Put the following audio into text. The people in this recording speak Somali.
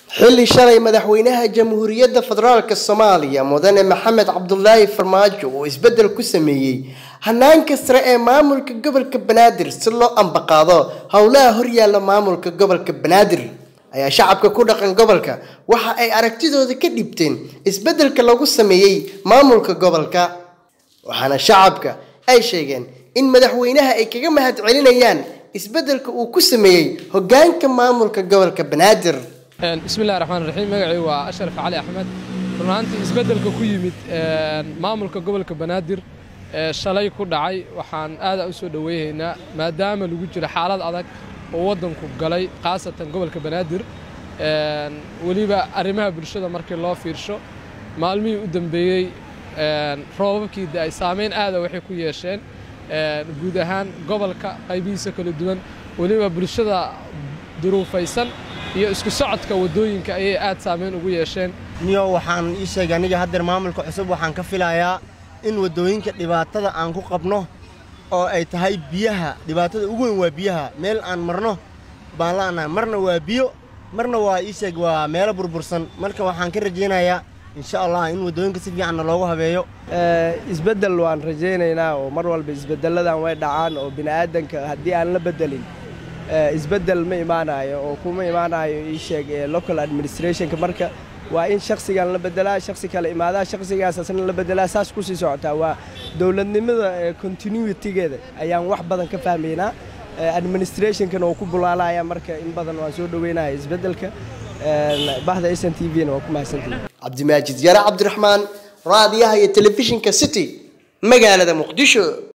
xilli shalay madaxweynaha jamhuuriyadda federaalk soomaaliya mudane maxamed cabdulaahi farmaajo uu isbeddel ku sameeyey hanaanka sare ee maamulka gobolka banaadir si loo ambaqaado howlaha horyaalla maamulka gobolka banaadir ayaa shacabka ku dhaqan gobolka waxa ay aragtidooda ka dhibteen isbeddelka lagu sameeyey maamulka gobolka waxaana shacabka ay sheegeen in madaxweynaha ay kaga mahad celinayaan isbeddelka uu ku sameeyey hoggaanka maamulka gobolka banaadir bismillahi raxmaan raxiim magacii waa ashraf cali axmed run ahaantii isbeddelka ku yimid maamulka gobolka banaadir ee shalay ku dhacay waxaan aada u soo dhoweynaynaa maadaama lagu jiro xaalad adag oo waddanku galay khaasatan gobolka banaadir weliba arrimaha bulshada markii loo fiirsho maalmihii u dambeeyey roobabkii de ay saameyn aada waxay ku yeesheen guud ahaan gobolka qaybihiisa kala duwan weliba bulshada duruufaysan iyo isku socodka waddooyinka ayay aad saameyn ugu yeesheen niyo waxaan ii sheegay aniga haddeer maamulka cusub waxaan ka filayaa in waddooyinka dhibaatada aan ku qabno oo ay tahay biyaha dhibaatada ugu weyn waa biyaha meel aan marno baan la'nahay marna waa biyo marna waa ii sheeg waa meelo burbursan marka waxaan ka rajaynayaa insha allah in waddooyinka si fiicanna loogu habeeyo isbeddel waan rajaynaynaa oo mar walba isbeddelladan way dhacaan oo bini'aadanka haddii aan la beddelin isbeddel ma imaanayo oo kuma imaanayo ii sheeg local administrationka marka waa in shaksigan la beddelaa shaksi kale imaadaa shaksigaas asna la beddelaa saas ku sii socotaa waa dowladnimada continuitygeeda ayaan wax badan ka fahmaynaa administrationkana oo ku bulaalaya marka in badan waan soo dhoweynaya isbeddelka bahda s n t v-na waa ku mahadsantihi cabdimaajid yare cabdiraxmaan raadiyaha iyo telefishinka city magaalada muqdisho